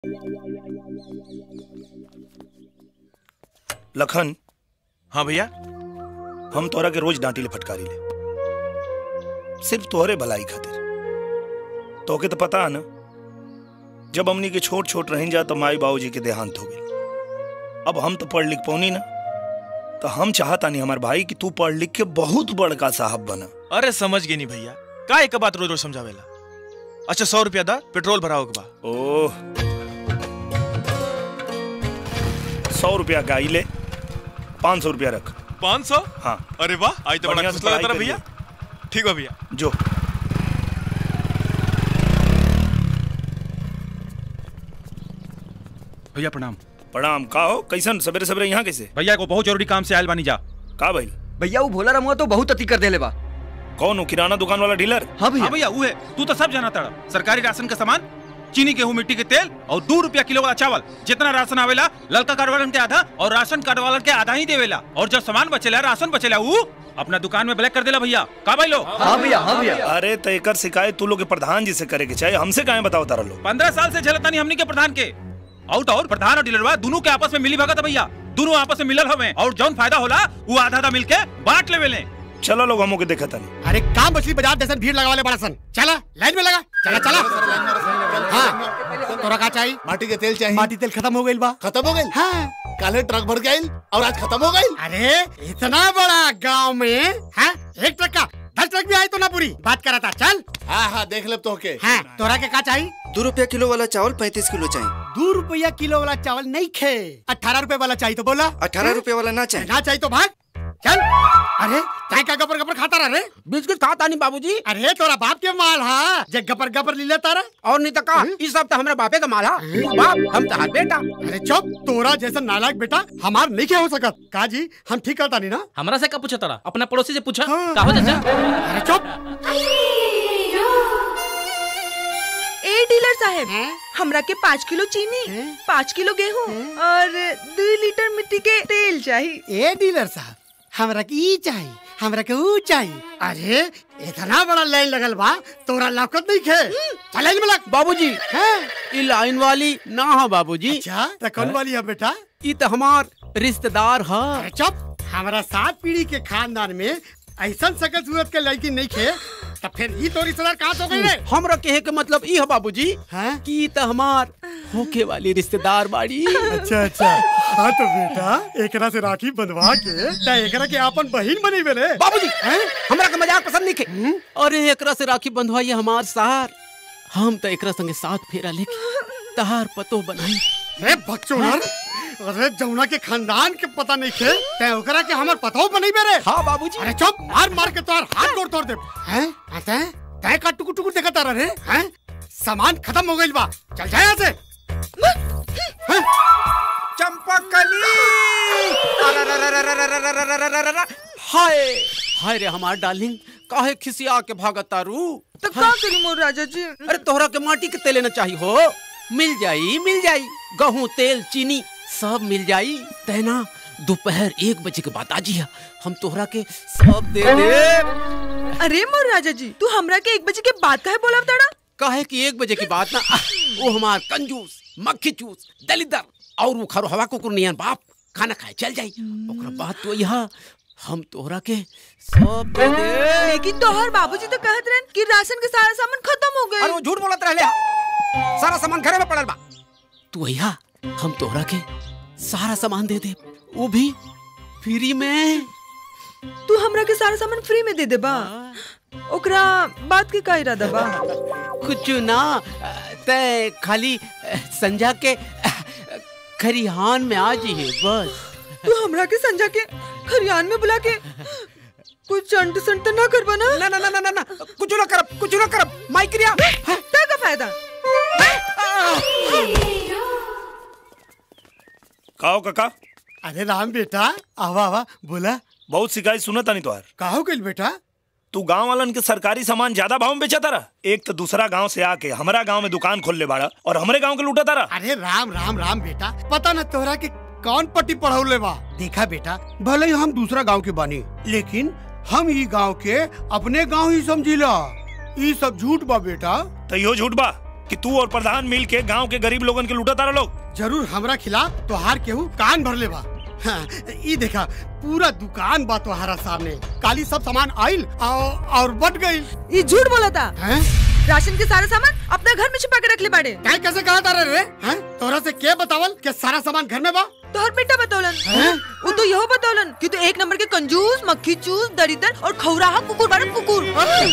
लखन हाँ भैया हम तोरा के रोज डांटी ले फटकारी ले सिर्फ तोहरे भलाई खातिर तोके तो पता है ना जब हमनी के छोट छोट रह जा तो माई बाबूजी के देहांत हो गई अब हम तो पढ़ लिख पौनी ना तो हम चाहता नहीं हमार भाई कि तू पढ़ लिख के बहुत बड़का साहब बना अरे समझ गई नहीं भैया का एक बात रोज रोज समझावेला अच्छा सौ रुपया दा पेट्रोल भराओ के बा ओह सौ रुपया गाई ले पाँच सौ रुपया रख पाँच सौ हाँ अरे वाह आज तो बड़ा बढ़िया खुश से लगा पढ़ाई तारा भैया ठीक बा भैया जो भैया प्रणाम प्रणाम का हो कैसन सवेरे सवेरे यहाँ कैसे भैया को बहुत जरूरी काम से आयल बानी जा का भाई भैया वो भोला रमुआ तो बहुत अति कर देले बा कौन हो किराना दुकान वाला डीलर हाँ हाँ भैया वो है तू तो सब जाना ताड़ा सरकारी राशन का सामान चीनी गेहूं मिट्टी के तेल और दो रुपया किलो वाला चावल जितना राशन आवेला ललका कार्ड वालन के आधा और राशन कार्ड वालन के आधा ही देवेला और जब सामान बचेला राशन बचेला वो अपना दुकान में ब्लैक कर देला भैया का भाई लो हाँ भैया हाँ भैया अरे तो एकर शिकायत तू लोग के प्रधान जी से करे के चाहिए हमसे काहे बताओ तारा लोग पंद्रह साल से झलता नहीं हमनी के प्रधान के आउट और प्रधान और डीलरवा दोनों के आपस में मिली भगत है भैया दोनों आपस में मिलल हमें और जौन फायदा होला वो आधा आधा मिलके बांट लेवे ले चलो लोग हमो के देखा तनी अरे काम मछली बाजार जैसे भीड़ लगा वाले बड़ा सन चला लाइन में लगा चला चला हाँ तोरा का चाहिए माटी के तेल चाहिए माटी तेल खत्म हो गई बा खत्म हो गई हाँ काले ट्रक भर के आइल और आज खत्म हो गई अरे इतना बड़ा गांव में हाँ एक ट्रक का दस ट्रक भी आई तो ना पूरी बात करा था चल हाँ हाँ देख ले तो के हाँ तोरा के का चाहिए दो रुपया किलो वाला चावल पैंतीस किलो चाहिए दो रुपया किलो वाला चावल नहीं खे अठारह रुपए वाला चाहिए तो बोला अठारह रुपया वाला ना चाहिए ना चाहिए तो भाग चल अरे चाय का गपर गपर खाता रहा रे बिस्कुट खाता नहीं बाबूजी अरे तोरा बाप के माल हा जे गपर गपर ले लेता रहा और नहीं तो का इस सब तो हमारे बापे का माला बाप हम तो बेटा अरे चुप तोरा जैसा नालायक बेटा हमार नहीं क्या हो सकत का जी हम ठीक करता नहीं ना हमरा से का पूछा तारा अपना पड़ोसी से पूछा हाँ। का हो चाचा अरे चुप ए डीलर साहब हैं? हमरा के पाँच किलो चीनी हैं? पाँच किलो गेहूं और दो लीटर मिट्टी के तेल चाहिए ए डीलर साहब हमरा के ई चाहिए हमरा के ऊ चाहिए अरे इतना बड़ा लाइन लगल बा तोरा लौकत नहीं खे चल लाइन में लग बाबूजी हैं? ये लाइन वाली ना हो बाबूजी अच्छा तो कौन वाली है बेटा ये तो हमार रिश्तेदार है अरे चुप हमारा सात पीढ़ी के खानदान में ऐसा सकल सूरत के लड़की नहीं खे तो फिर ई तो रिश्तेदार कहाँ से हो गई रे हमरा कहे के मतलब ई है बाबूजी हैं? कि ये तो हमार होके वाली रिश्तेदार बाड़ी अच्छा अच्छा हाँ तो बेटा एकरा से राखी बंधवा के ता एकरा के आपन बहिन बनी बेले बाबूजी हमरा के मजाक पसंद नहीं के अरे एकरा से राखी बंधवाई हमार सार हम तो एकरा संगे साथ फेरा लेके तहार पतो बनाई अरे बकचोदर अरे जमुना के खानदान के पता नहीं खे ते ओकरा के हमर पतो बनी बेरे हाँ बाबूजी अरे चुप मार मार के तोर हाथ तोड़ तोड़ दे हैं आते तय का टुकुर टुकुर देखत आ रे हैं सामान खत्म हो गइल बा चल जा यहाँ से चंपकली हाय हाय रे हमार डार्लिंग काहे खिसिया के भागत तारू तो का करी मोर राजा जी अरे तोहरा के माटी के तेल लेना चाहिए हो मिल जाई मिल जाई गेहूं तेल चीनी सब मिल जाई तेना दोपहर एक बजे के बाद आजिया हम तोहरा के सब दे दे अरे मोर राजा जी तू हमरा के एक बजे के बाद काहे बोलब तड़ा काहे कि एक बजे की बात ना वो हमार कंजूस मक्खी चूस दलिदर और वो खरो हवा कुकुर नियन बाप खाना खाए चल जाई ओकरा बाद तो यहाँ हम तोहरा के सब दे दे लेकिन तोहर बाबूजी तो कहत रहन कि राशन के सारा सामान खत्म हो अरे वो गए झूठ बोलत रहले हा। सारा सामान घरे में पड़ल बा तू अइहा हम तोहरा के सारा सामान दे दे वो भी फ्री में तू हमरा के सारा सामान फ्री में दे दे बा ओकरा बात के का इरादा बा कुछ ना तय खाली अ, संजा के अ, खरिहान में आ जाइए बस तू हमरा के संजा के खरियान में बुला के कुछ अंट संट ना करबा ना ना ना ना ना ना ना कुछ ना करब कुछ ना करब माइक्रिया ता का फायदा काओ काका अरे राम बेटा आवा आवा बोला बहुत शिकायत सुनत नहीं तोहार का हो गइल बेटा तू गांव वालन के सरकारी सामान ज्यादा भाव में बेचा तारा एक तो दूसरा गांव से आके हमारा गांव में दुकान खोल ले बाड़ा और हमरे गांव के लूटा तारा अरे राम राम राम बेटा पता न तोहरा के कौन पट्टी पढ़ौले बा देखा बेटा भले ही हम दूसरा गांव के बानी लेकिन हम ई गांव के अपने गांव ही समझिला ई सब झूठ बा बेटा तो यो झूठ बा कि तू और प्रधान मिल के गांव के गरीब लोगन के लूटा तारा लोग जरूर हमरा खिलाफ तोहार केहू कान भर ले बा हाँ, ई देखा पूरा दुकान बा तोहारा सामने काली सब सामान आइल और, और बट गई ये झूठ बोला था हैं राशन के सारा सामान अपने घर में छिपा के रख ले बाड़े काय कैसे कहा तारा रे हैं तोरा से के बतावल कि सारा सामान घर में बा तो हर बेटा बतौलन हैं? वो तो यहो बतौलन कि तू एक नंबर के कंजूस मक्खी चूस दरिदर और खौराहा कुकुर बारे कुकुर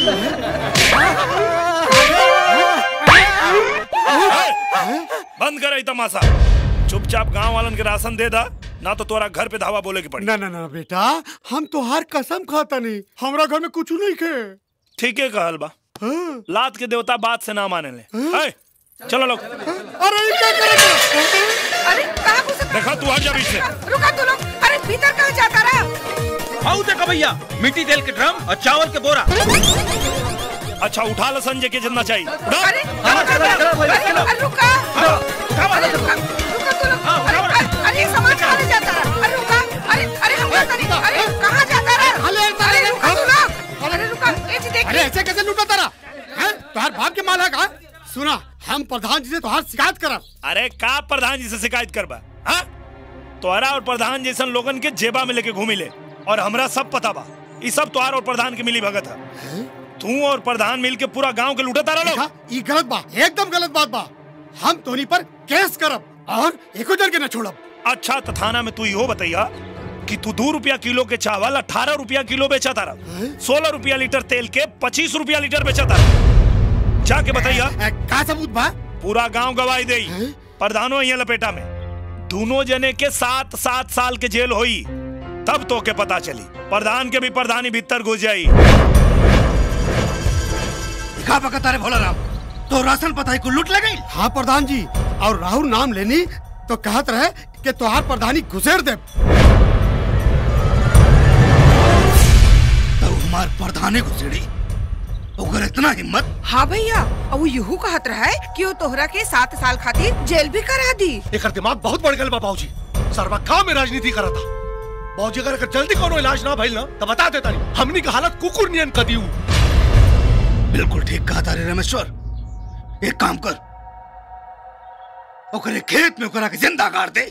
बंद कर ई तमाशा चुपचाप गांव वालन के राशन दे दा ना तो तोरा घर पे धावा बोले के पड़ी ना ना ना बेटा हम तोहार कसम खाता नहीं हमरा घर में कुछ नहीं खे ठीक है कहल बा हाँ। लात के देवता बात से ना माने ले है? चलो लोग अरे ई क्या करे अरे कहाँ घुस देखा तू हट जा बीच से रुका तू लोग अरे भीतर कहाँ जाता रहा आओ देखा भैया मिट्टी तेल के ड्रम और चावल के बोरा अच्छा उठा लो संजय के जितना चाहिए उठा। अरे अरे अरे रुका अरे रुका रुका तू लोग अरे अरे अरे ये सामान कहाँ ले जाता रहा अरे रुका अरे अरे हम जाता नहीं अरे कहाँ जाता रहा अरे, अरे, अरे रुका तू लोग अरे रुका ये चीज अरे देखिए ऐसे कैसे लूटा तारा हैं तोहार बाप के माल है का सुना हम प्रधान जी से तोहार शिकायत करब अरे का प्रधान जी से शिकायत करबा हाँ तोहरा और प्रधान जैसन लोगन के जेबा में लेके घूमी ले और हमरा सब पता बा ई सब तोहार और प्रधान के मिली भगत है तू और प्रधान मिल के पूरा गांव के लूटे तारा लोग देखा ई गलत बा एकदम गलत बात बा हम तोनी पर केस करब और एको जन के न छोड़ब अच्छा तो थाना में तू इहो बताइया कि तू दो रुपया किलो के चावल अठारह रुपया किलो बेचा तारा सोलह रुपया लीटर तेल के पच्चीस रुपया लीटर बेचा तारा जाके बताइया ए, का सबूत बा पूरा गांव गवाही दे हैं? प्रधानो यहाँ लपेटा में दोनों जने के सात सात साल के जेल होई तब तो के पता चली प्रधान के भी प्रधानी भीतर घुस जाई का बकता रे भोला राम तो राशन पताई को लूट ले गई हाँ प्रधान जी और राहुल नाम लेनी तो कहत रहे कि तोहार प्रधानी घुसेड़ दे तो हमार प्रधाने घुसेड़ी ओकर इतना हिम्मत हाँ भैया और वो यूं कहत रहा है कि वो तोहरा के सात साल खातिर जेल भी करा दी एकर दिमाग बहुत बढ़ गल बा बाबूजी सरवा का में राजनीति करा था बाबूजी अगर एकर जल्दी कोनो इलाज ना भइल ना तो बता देता नहीं हमनी का हालत कुकुर नियन कर दियो बिल्कुल ठीक कहा तारे रमेश्वर एक काम कर ओकरे खेत में ओकरा के जिंदा गाड़ दे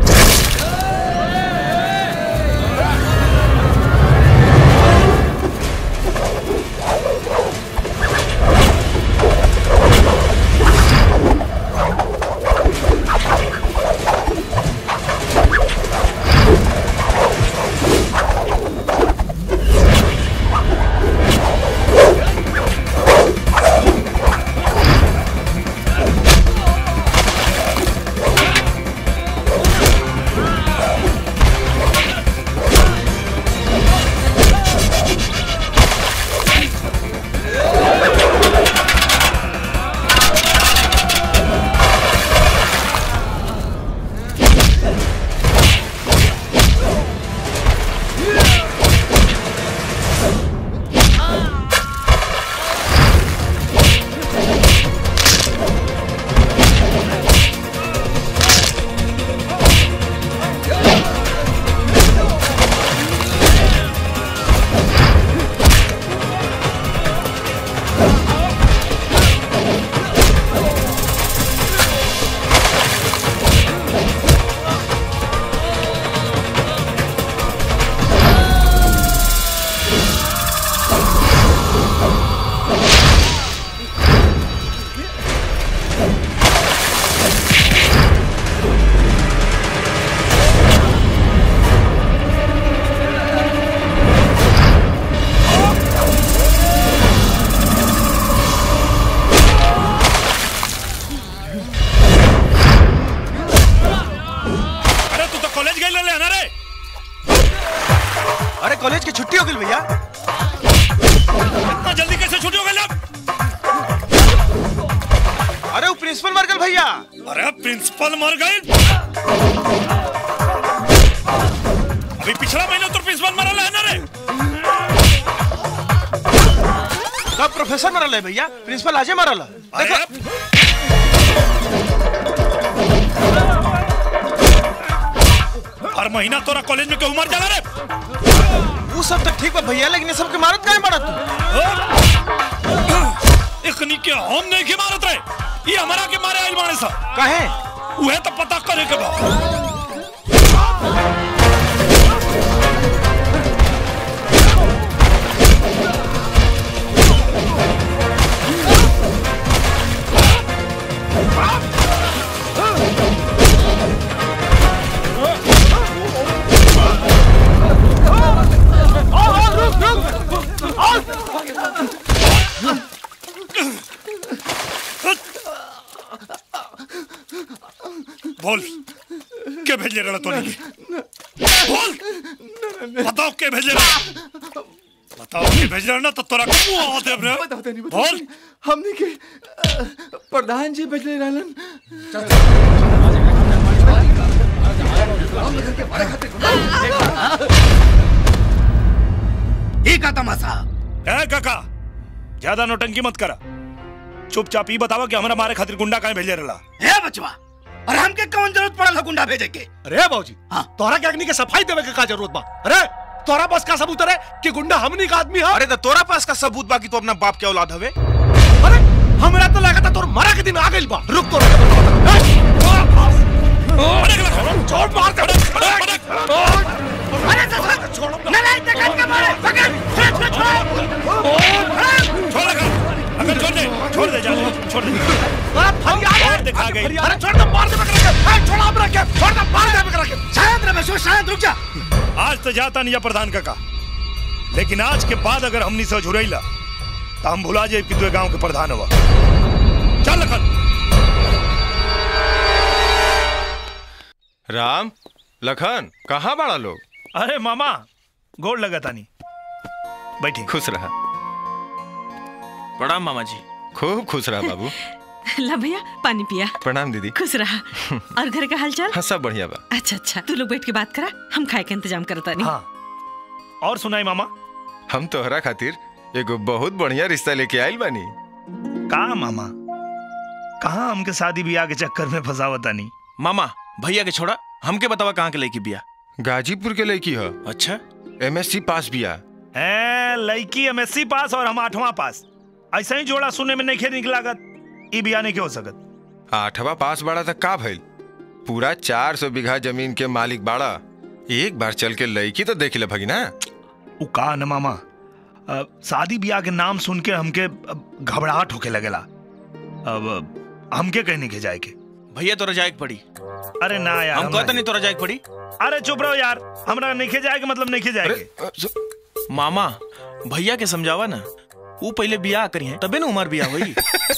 अरे तू तो कॉलेज गई ले ना रे अरे कॉलेज की छुट्टी हो गई भैया इतना जल्दी कैसे छुट्टी हो गई अब अरे वो प्रिंसिपल मर गए भैया अरे प्रिंसिपल मर गए अभी पिछला महीना तो प्रिंसिपल मरल है ना रे कब प्रोफेसर मरल है भैया प्रिंसिपल आजे मरल है अरे हर महीना तोरा कॉलेज में क्यों मर जाला रे वो सब तो ठीक बा भैया लेकिन ये सब के मारत काहे मारत तू इकनी के हम नहीं के मारत रे ये हमारा के मारे आइल बाड़े सा काहे उहे तो पता करे के बा बोल के भेजे रहा तो नहीं बोल बताओ के भेजे रहा बताओ के भेज रहा ना तो तोरा को मुंह दे रे बोल हमने के अ, प्रधान जी भेजले रहलन ये का तमाशा है काका ज्यादा नौटंकी मत करा चुपचाप ही बतावा कि हमारा मारे खातिर गुंडा काहे भेजे रहा है बचवा और हमके कौन जरूरत पड़ल है गुंडा भेजे के अरे बाबूजी तोरा के अग्नि के सफाई देवे के का जरूरत बा अरे तोरा पास का सबूत है कि गुंडा हमनी का आदमी है अरे तो तोरा पास का सबूत बाकी तो अपना बाप के औलाद हवे अरे हमरा तो लगा था तोर मरा के दिन आ गइल बा रुक तोरा छोड़ मार दे अरे छोड़ नालायक तक के मारे पकड़ छोड़ छोड़ छोड़ अगर छोड़ दे छोड़ दे जा छोड़ दे अरे फरियाद और दिखा गई अरे छोड़ दे मार दे पकड़ के अरे छोड़ हमरा के छोड़ दे मार दे पकड़ के शांत रह बसो शांत रुक जा आज तो जाता नहीं प्रधान काका लेकिन आज के बाद अगर हमनी से झुरैला तो हम भुला जाए कि तू गांव के प्रधान हुआ चल लखन राम लखन कहाँ बड़ा लोग अरे मामा गोड़ लगा तानी बैठी खुश रहा प्रणाम मामा जी खूब खुश रहा बाबू ला भैया पानी पिया प्रणाम दीदी खुश रहा और घर का हाल चाल हाँ सब बढ़िया बा अच्छा अच्छा तू लोग बैठ के बात करा हम खाए के इंतजाम करता नहीं हाँ और सुनाई मामा हम तोहरा खातिर एगो बहुत बढ़िया रिश्ता लेके आइल बानी का मामा कहाँ हमके शादी ब्याह के चक्कर में फंसावता नहीं मामा भैया के छोड़ा हमके बतावा कहाँ के लड़की बिया गाजीपुर के लड़की है अच्छा एमएससी पास बिया ए लड़की एमएससी पास और हम आठवां पास ऐसा ही जोड़ा सुनने में नहीं खे निकलागत ई बिया नहीं के हो सकत आठवा पास बाड़ा तक का भइल पूरा चार सौ बीघा जमीन के मालिक बाड़ा एक बार चल के लड़की तो देख ले भगिना उ का न मामा अ, शादी ब्याह के नाम सुन के हमके अब घबराहट होके लगेला अब हमके कहीं नहीं के जाए के भैया तोरा जाए के पड़ी अरे ना यार हम हम कहते नहीं तोरा जाए के पड़ी अरे चुप रहो यार हमरा नहीं के जाए के मतलब नहीं के जाए के मामा भैया के समझावा ना वो पहले बियाह करी है तबे ना उमर बियाह हुई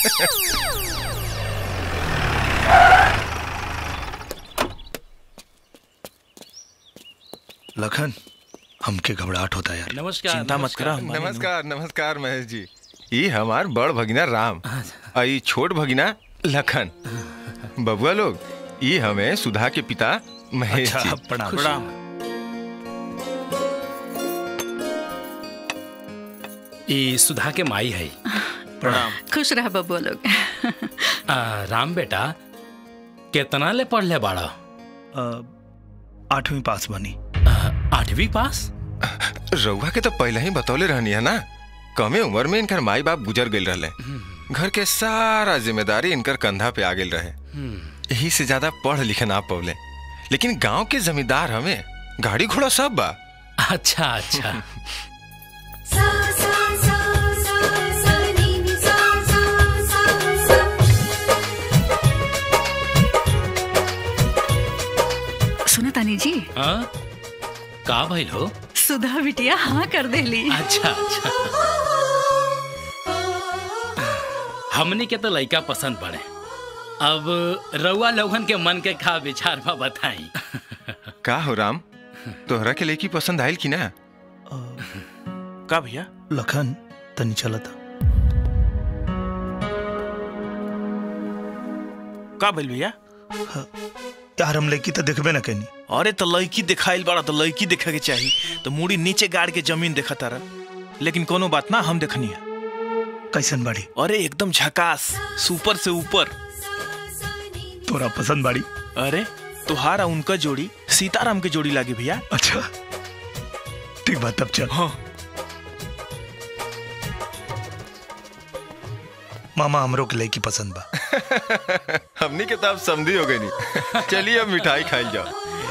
लखन हमके घबराहट होता है यार नमस्कार चिंता मत करा हमारी नमस्कार नमस्कार महेश जी ई हमार बड़ भगिना राम आ ई छोट भगिना लखन बबुआ लोग ई हमें सुधा के पिता महेश अच्छा जी प्रणाम प्रणाम ई सुधा के माई है प्रणाम खुश रहा बबुआ लोग आ, राम बेटा कितना ले पढ़ ले बाड़ा अ, आठवीं पास बनी आ, आठवीं पास रउआ के तो पहले ही बतौले रहनी है ना कमे उम्र में इनकर माई बाप गुजर गए रहले घर के सारा जिम्मेदारी इनकर कंधा पे आ गेल रहे यही से ज्यादा पढ़ लिखे ना पौले लेकिन गांव के जमींदार हमें गाड़ी घोड़ा सब बा अच्छा अच्छा सुनो तानी जी हाँ का भइल हो सुधा बिटिया हाँ कर देली अच्छा अच्छा हमनी के तो लड़का पसंद पड़े अब रउआ लोगन के मन के का विचार बा बताई का हो राम तोहरा के लेकी पसंद आयल की ना का भैया लखन तनी चलता का भइल भैया यार हम लड़की तो देखबे ना कहीं अरे तो लड़की दिखाइल बड़ा तो लड़की देखे के चाहिए तो मुड़ी नीचे गाड़ के जमीन देखा तारा लेकिन कोनो बात ना हम देखनी है कैसन बाड़ी अरे एकदम झकास सुपर से ऊपर तोरा पसंद बाड़ी अरे तुहारा उनका जोड़ी सीताराम के जोड़ी लागी भैया अच्छा ठीक बात तब चल हाँ मामा हमरो के लड़की पसंद बा हमनी के तो अब समझी हो गई नहीं चलिए अब मिठाई खाई जाओ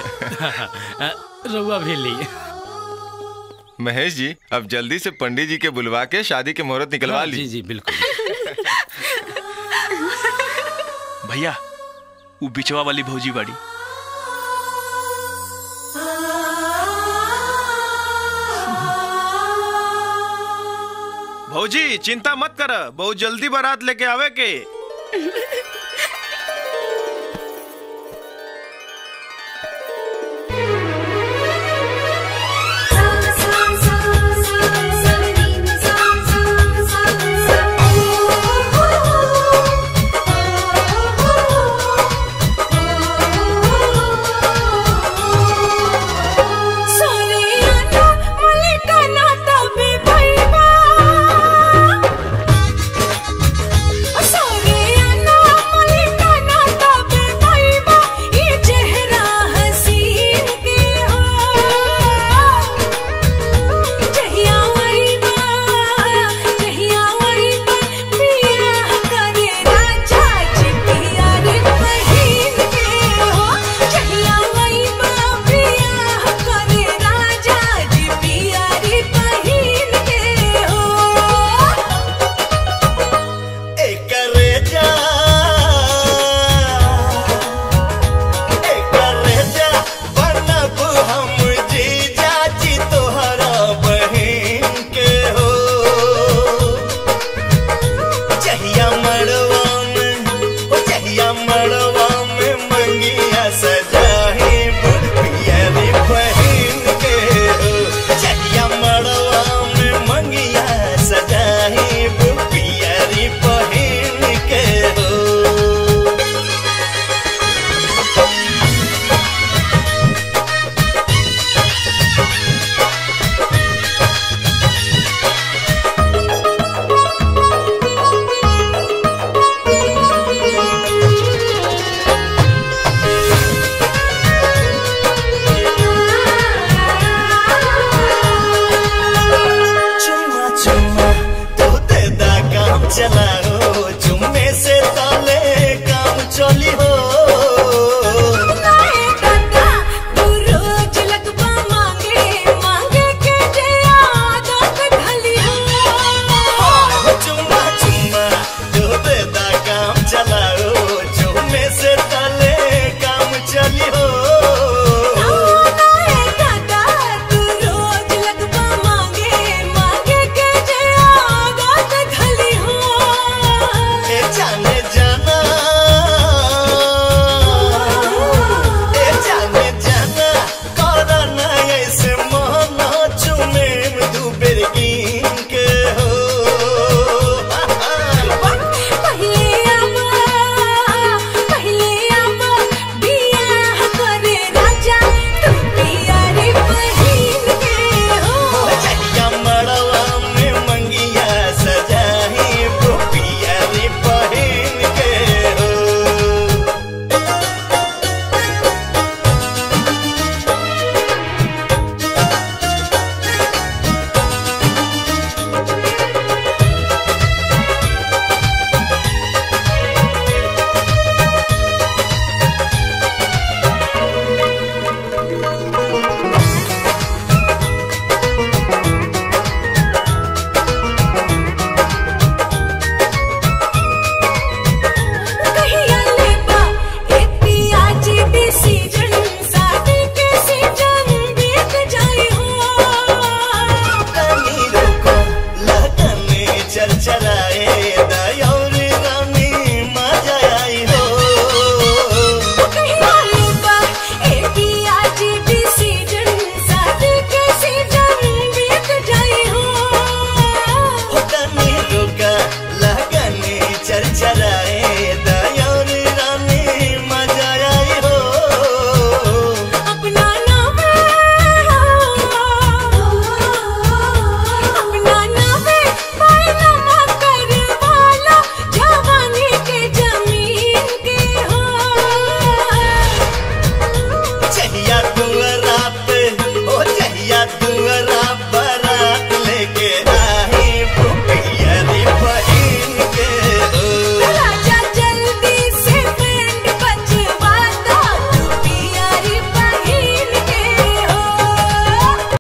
रउआ भी ली महेश जी अब जल्दी से पंडित जी के बुलवा के शादी के मुहूर्त निकलवा हाँ, ली जी जी बिल्कुल भैया वो बिचवा वाली भौजी बाड़ी भौजी चिंता मत कर बहुत जल्दी बारात लेके आवे के